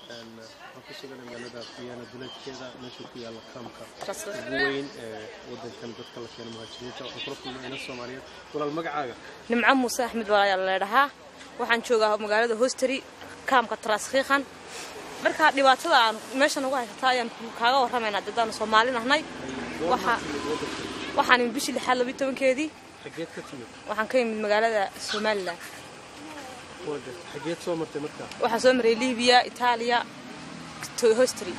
waxaan ku suganay magaalada fiyaana duleedkeeda meesha ku yaalla kaamka ugu weyn ee wadankan dadka la keeno muhaajiriinta waxaan kula kulmay ina soomaaliyeed walaal magacaaga nimco muuse axmed walaayaa leedhahaa waxaan joogaa magaalada hosteri kaamka taraskhiikhan markaa dhibaatada aan meeshan uga haysata ayaan kaaga warramaynaa dadaan soomaali nahnay Waxa- waxaan imid bishii lixaad labiyo tobankeedii xageed ka timid waxaan ka imid magaalada somalilan Waa gartay. xageed soo martay markaa waxaan soo maray libiya itaaliya to- hosteri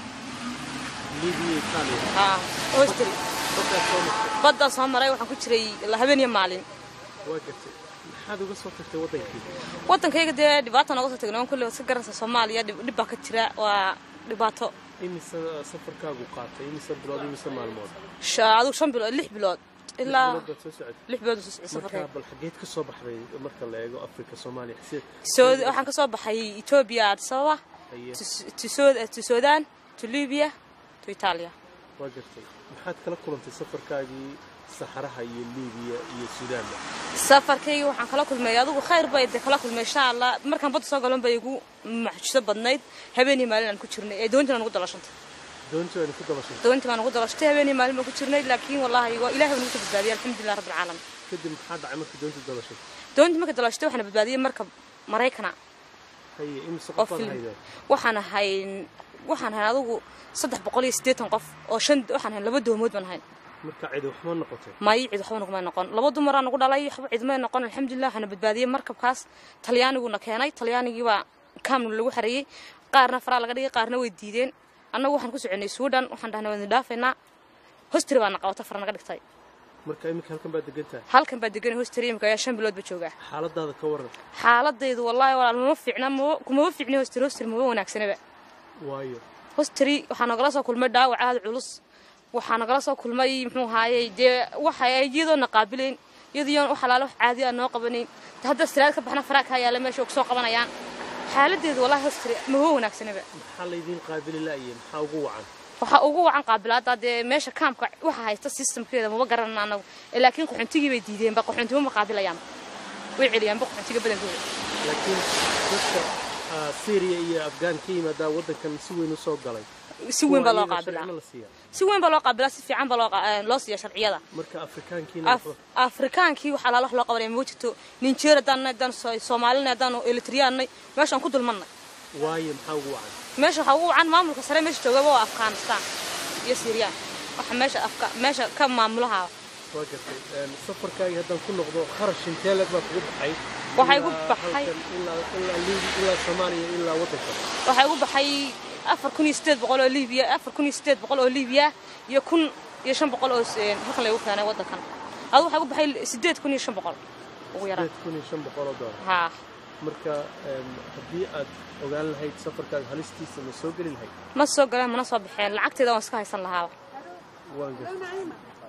libiya itaaliya haa hosteri dadkaad soo martay baddaan soo maray waxaan ku jiray la habeen iyo maalin waa gartay maxaad uga soo tagtay wadankii waddankayga dee dhibaata nooga soo tagnay waan kulle iska garanaysa soomaaliya dhib dhib baa ka jira waa dhibaato imise safarkaagu qaatay imise bilood imise maalmood Sha- adigu shan bilood lix bilood ilaa bilood baad soo socotay lix bilood soo socday markaa safarkayga bal xageed ka soo baxday marka la eego afrika soomaaliya si- Saudi- waxaan ka soo baxay etoobiya addis ababa Haye, to S- to Sud- to sudan to libya to italia waa gartay maxaad kala kulantay safarkaagii saxaraha iyo libiya iyo sudaanba safarkayga waxaan kala kulmay adigu khayr bay de kala kulmay insha allah markaan badda soo galan bay igu maxjuso badnayd habeenii maalin aan ku jirnay ee doontii aan ugu dalashantay doontii aynu ku dabashay doontii baan ugu dalashatay habeenii maalin baan ku jirnay laakiin wallahi waa ilaahay baa nagu soo badbaadiyay alxamdulilah rabbil caalamiin kadib maxaa dhacay markii doontii dabashay doontii marka dalashatay waxaana badbaadiyey marka maraykana haye imise oo qofaad film haydeen waxaan ahayn waxaan ahayn adigu saddex boqol iyo siddeetan qof oo shan waxaan ahayn laba doomood baan ahayn marka cidi waxma noqotay maayo cid waxba nagumay noqon laba dumaraa nagu dhalay waxba cidmay noqon alxamdulilah waxaana badbaadiyey markabkaas talyaaniguna keenay talyaanigii baa kaamna lagu xareeyey qaarna faraa laga dhigay qaarna way diideen annagu waxaan ku soconay suudhan waxaan dhahnay waan dhaafaynaa hostri baana qabata fara naga dhigtay marka iminka halkan baad degan tahay halkan baa deganay hostri imika ayaa shan bilood ba joogaa xaaladaada ka waran xaaladaydu wallaahi walaal mama fiicna mama kumama fiicni hostri hostri mama wanaagsanaba waayo hostri waxaa nagala soo kulmay dhaawac aada culus waxaa nagala soo kulmay muxuu ahaayey dee waxa ay iyadoona qaabilayn iyadoo wax alaala wax caadi ah noo qabanayn de hadda siraad ka baxna faraa kaa yaala meesha ku soo qabanayaan xaaladeedu wallahi hostri mama wanaagsanaba maxaa laydiin qaabili la'ye maxaa ugu wacan waxaa ugu wacan qaabilaada dee meesha kaamka waxa haysta systemkeeda maba garanana anagu Ee, laakiin qaxoontigii bay diideenba qaxoontimo ma qaabilayaan way celiyaanba qaxoontiga badankooda laakiin dadka ah, syria iyo afghan ka yimaadaa waddankan si weyn u soo galay si weyn baa loo Kuwa iyaga qaabilaa sharciyada la siiyaa si weyn baa loo qaabilaa si fiican baa loo qa- eh, loo siiya sharciyada marka afrikaankiina Af- afrikaankii waxaa laala wax loo qabanaya ma jirto ninjeer haddaan haddaan So- soomaalina haddaan elitriyaannay meeshaan ku dulmannay waayo maxaa ugu wacan meesha waxaa ugu wacan maamulka sare meesha joogaba waa afghanistan iyo siiriyaan waxa meesha afka meesha ka maamulaha waa gartay Een, safarkaagii haddaan ku noqdo kharash intee leg baa kugu baxay Waxaa igu Ilaa baxay- halkan, ilaa ilaa Liibi- ilaa soomaaliya ilaa waddanka waxaa ugu baxay afar kun iyo sideed boqol oo libiya afar kun iyo sideed boqol oo libiya iyo kun iyo shan boqol oo s- halkan lagu keenay waddankan adu waxaa ugu baxay sideed kun iyo shan boqol ugu yaraan sideed kun iyo shan boqol oo doolar haa marka een, haddii aad ogaan lahayd safarkaaga halistiisa ma soo geli lahayd ma soo galeen mana soo baxeen lacagteeda waan iska haysan lahaaba waan gartay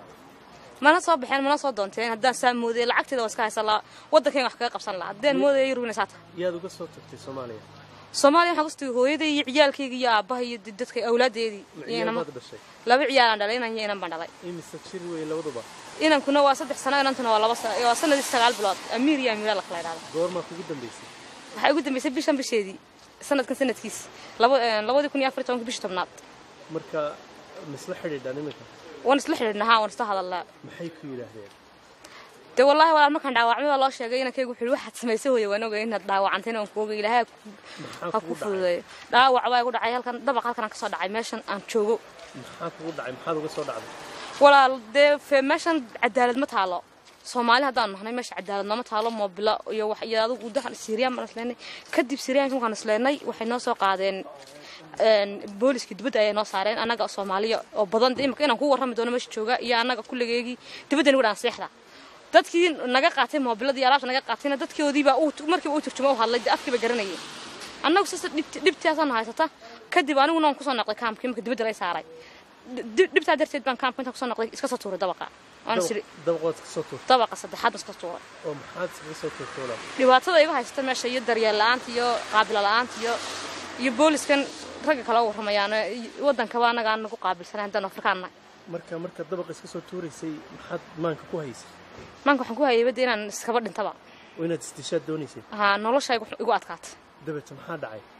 mana soo baxeen mana soo doonteen haddaan saa moodayay lacagteeda waan iska haysan lahaa waddankayga wax kaga qabsan lahaa haddaan moodaya yurubina saa tahay yaad uga soo tagtay soomaaliya soomaaliya waxaan kustagay hooyaday iyo ciyaalkayga iyo aabbaha iyo dadka awlaadeedii iyo inama ciyaadaad dhashay laba ciyaalaan dhalay inan iyo inan baan dhalay imise jir wey labaduba inankuna waa saddex sano inantuna waa laba sano waa sanadii sagaal bilood amiir iyo amiira la kala idhahda goormaa kugu dambaysay waxaa ugu dambeysay bishan bisheedii sanadkan sanadkiis laba labadii kun iyo afar iyo tobanka bishii tobnaad marka misla xidhiidhaan iminka waan isla xidhiidhnahaa waan isla hadalnaa maxay ku yidhaahdeen dee wallaahi walaal markaan dhaawacmay baa loo sheegay inankaygu wuxuu yidhi waxaad samaysay hooye waan ogay inaad dhaawacantayna waan ku ogay ilaahay maxaa ha ku kugu dhacay fududeeyo dhaawac baa igu dhacay halkan dabaq halkan aan ka soo dhacay meeshan aan joogo maxaa kugu dhacay maxaad uga soo dhacday walaal dee fe- meeshan cadaalad ma taalo soomaali haddaan nahnay meesha cadaalad nooma taalo moobilo iyo wax iyo adigu dahan siiriyaan baan isleenay kadib siiriyaanka markaan isleenay waxay noo soo qaadeen een, booliska dibadda ayay noo saareen annaga soomaaliya oo badan dee imika inaan ku warrami doono meesha jooga iyo annaga kulligeygii dibadda nagu dhaan seexda dadkii naga qaatay moobilada iyo alaabta naga qaatayna dadkoodiibaa uu markiiba uu turjuma u hadlay dee afkiiba garanayay annagu sasa dhibtaasaana haysata kadib aniguna waan kusoo noqday kaamkii marka dibadda lay saaray Dib- dhibtaa darteed baan kaamka intaan kusoo noqday iska soo tuuray dabaqa waan Dab- isiri dabaqood ka soo tuurtay dabaqa saddexaad baan iska tuuray oo maxaad iskaga soo tuurtay walaal dhibaatada iga haysata meesha iyo daryeel la'aanta iyo qaabila la'aanta iyo iyo booliskan ragga kala warramayaan waddankaba annaga aan nagu qaabilsanayn haddaan afrikaan nahay marka marka dabaqa iska soo tuuraysay maxaad maanka ku haysay maanka waxaan ku hayay badda inaan iskaba dhintaba oo inaad isdishaad doonaysay haa nolosha igu igu adkaata dabeeta maxaa dhacay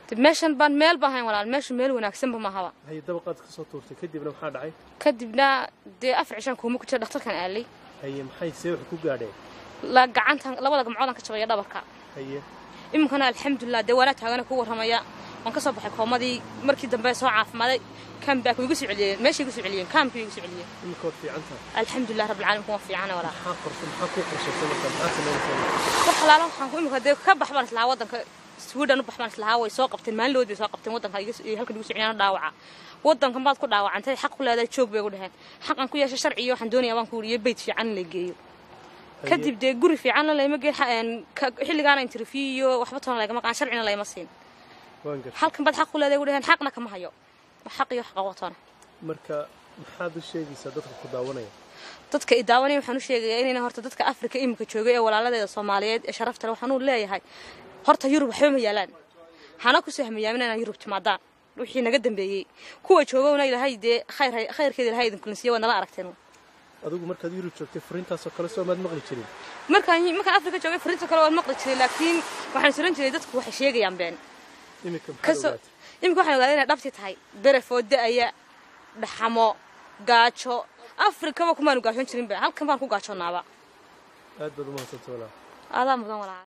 De meeshan baan meel baan hayn walaal meeshu meel wanaagsanba mahaba haye dabaqaad ka soo tuurtay kadibna maxaa dhacay kadibna dee afar cishaan kuuma ku jira dhakhtarkan aalay haye maxay see wax ku gaadheen la gacantan labada gamcoodaan ka jabaya dhabarka haye iminkana alxamdulilah dee waanaa taagana ku warramaya waan ka soo baxay koomadii markii dambe soo caafimaaday kaambaak way igu soo celiyeen meeshay igu soo celiyeen kaamkii way igu soo celiyeen imika waad fiican tahay alxamdulilah rabbilcaalamiin waa fiicana walaa maxaa qorsa maxaa kuu qorshaysay marka maxaa samaynaysaa wax alaala waxaan ku imika dee ka bax baan islahaa waddanka sweden u bax baan islahaa way soo qabteen maalin lood bay soo qabteen waddanka iga iyo halkan igu soo celiyaan dhaawaca waddankan baad ku dhaawacantay xaq ku leedahay joog bay ugu dhaheen xaqan ku yeeshay sharci iyo waxaan doonayaa baan ku wuriyo beyd fiican in la geeyo kadib dee guri fiicanna layma geen xilligaana interview iyo waxba toona lagama qaan sharcina layma siin waan gartay halkan baad xaq ku leedahay ugu dhaheen xaqna kama hayo wax xaq iyo wax qawatoona marka maxaad u sheegaysaa dadka ku daawanaya dadka i daawanaya waxaan u sheegayaa inayna horta dadka afrika iminka joogay ee walaaladeeda soomaaliyeed ee sharafta leh waxaan u leeyahay horta yurub waxba ma yaalaan hana ku sahmayaamin inaan yurub timaadaan wixii naga dambeeyey kuwa joogowna ilahay dee khayr khayrkeeda ilahay idin kulinsiiya waa nala aragteen adigu markaad yurub joogtay fariintaasoo kale soo maad maqli jirin markaan markaan afrika joogay fariinta kale waan maqli jiray laakiin waxaan suran jiray dadku waxay sheegayaan been imika maxaad kasoo ogaatay iminka waxaan ogaaday inay dhabti tahay berefoo da-aya dhaxamo gaajo afrikaba kumaanu gaajoon jirinba halkan baan ku gaajoonaaba aad baad u mahadsantay walaa aadaa mudan walaa